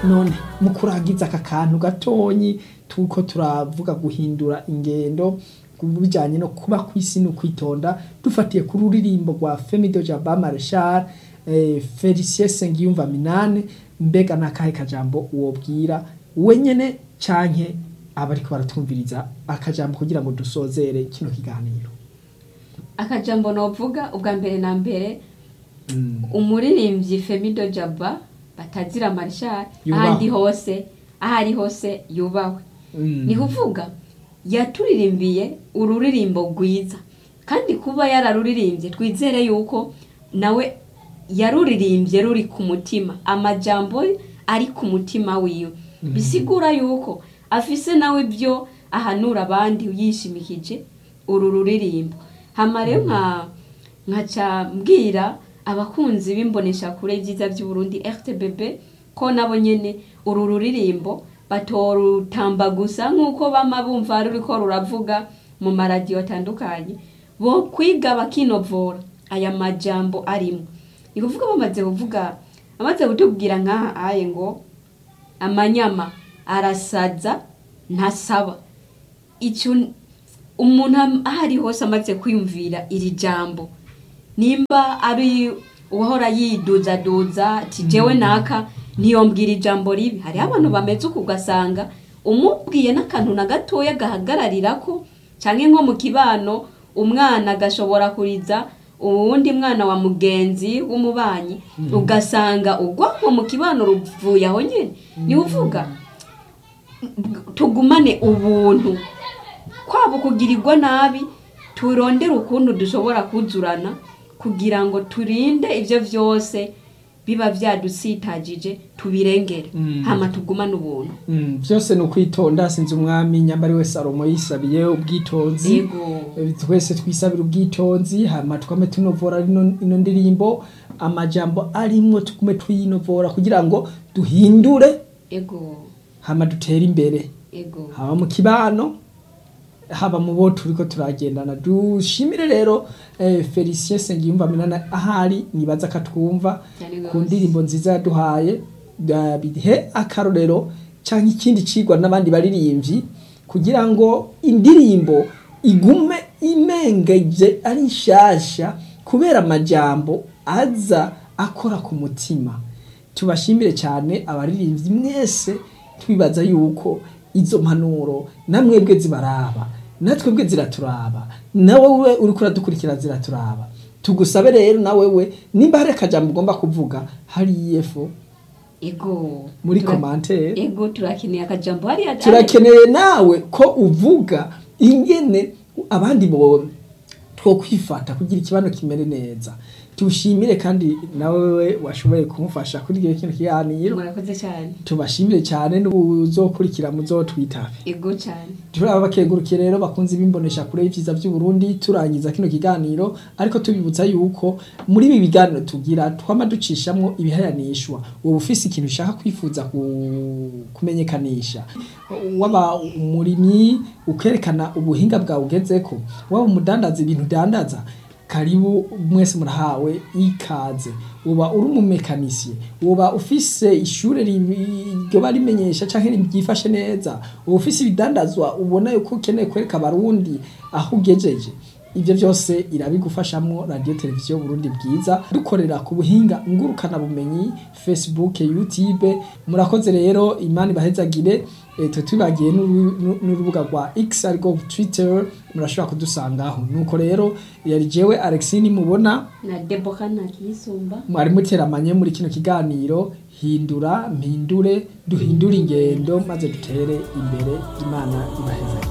none mu kurangiza aka kantu gatonyi tuko turavuga guhindura ingendo bijyanye no kuba ku isi no kwitonda dufatiye ku ruririmbo rwa Femido Jaba Marshal eh, Felicien Sengiyumva Minane mbega nakahe kajambo wobwira wenyene canke abariko baratumviriza akajambo kugira ngo dusozere kino kiganiro akajambo novuga ubwa mbere na mbere mm. umuririmbyi Femido Jaba batazira Marshal Yubahwe. ahandi hose ahari hose yubahwe Mm. ni kuvuga yaturirimbiye ururirimbo rwiza kandi kuba yararuririmbye twizere yuko nawe yaruririmbye ruri ku mutima amajambo ari ku mutima wiwe bisigura yuko afise nawe ibyo ahanura abandi yishimikije uru ruririmbo hama rero nka nkaca mbwira abakunzi b'imbonesha kure byiza by'uburundi rtbb ko nabo nyene uru ruririmbo batorutamba gusa nk'uko bama bumva ruriko ruravuga mu maradiyo atandukanye bo kwiga bakinovora aya majambo arimo ni kuvuga bamaze kuvuga amaze kutubwira nk'aha aye ngo amanyama arasaza ntasaba icyo umuntu am- aho ari hose amaze kwiyumvira iri jambo nimba ari uwahora yiduzaduza ati jewe naka ntiyombwira ijambo ribi hariho abantu bameze uku ugasanga umubwiye n'akantu na gatoya gahagararira ko cyangwa nko mu kibano umwana agashobora kuriza uwundi mwana wa mugenzi w'umubanyi ugasanga urwanko mu kibano ruvuye aho nyine ni uvuga tugumane ubuntu kwaba kugirirwa nabi turondere ukuntu dushobora kuzurana kugira ngo turinde ibyo byose biba byadusitagije tubirengere Mm. hama tugumane ubuntu Mm, byose ni ukwitonda sinzi umwami nyambari we salomo yisabiye ubwitonzi yego Eh, twese twisabira ubwitonzi hama twame tunovora ino ino ndirimbo amajambo arimwo tugume tuyinovora kugira ngo duhindure ego hama dutere imbere ego haba mu kibano haba mu bo turiko turagendana dushimire rero eh, Felicien Sengiyumva Minana ahari nibaza katwumva Cyane ku gose. ndirimbo nziza yaduhaye da- bihe akarorero canke ikindi cigwa n'abandi baririmbyi kugira ngo indirimbo igume imengeje ari nshasha kubera amajambo aza akora ku mutima tubashimire cyane abaririmbyi mwese twibaza yuko izo mpanuro namwebwe zibaraba natwebwe ziraturaba nawe we uriko uradukurikira ziraturaba tugusabe rero nawe we nimba hari akajambo ugomba kuvuga hari efo ego muri Tura- komantere ego turakeneye akajambo hariya turakeneye nawe ko uvuga ingene abandi bo two kwifata kugira ikibano kimere neza tushimire kandi nawe washoboye kumufasha kuri iyo kintu kiganiro murakoze cyane tubashimire cyane n'ubuzokurikira muzotwitabe ego cyane turaba bakengurukiye rero bakunze bimbonesha kure y'ivyiza by'u Burundi turangiza kino kiganiro ariko tubibutsa yuko muri ibi biganiro tugira twama ducishamwo ibihayanishwa wowe ufise ikintu ushaka kwifuza ku- kumenyekanisha waba umurimyi ukerekana ubuhinga bwawe ugezeko waba umudandaza ibintu udandaza karibu mwese murahawe ikaze uba uri umumekanisiye uba ufise ishure ri- ryoba rimenyesha canke ryifashe neza uba ufise ibidandazwa ubona yuko ukeneye kwereka abarundi aho ugejeje ivyo vyose irabigufashamwo radio televiziyo Burundi bwiza dukorera ku buhinga ngurukana bumenyi Facebook YouTube murakoze rero imani bahezagire e, twe twibagiye n'uru- n'u- n'urubuga rwa X ariko Twitter murashobora kudusangaho nuko rero yari jewe Alexine mubona na debora nakiyisumba mwari muteramanye muri kino kiganiro hindura mpindure duhindure ingendo maze dutere imbere imana ibahezagire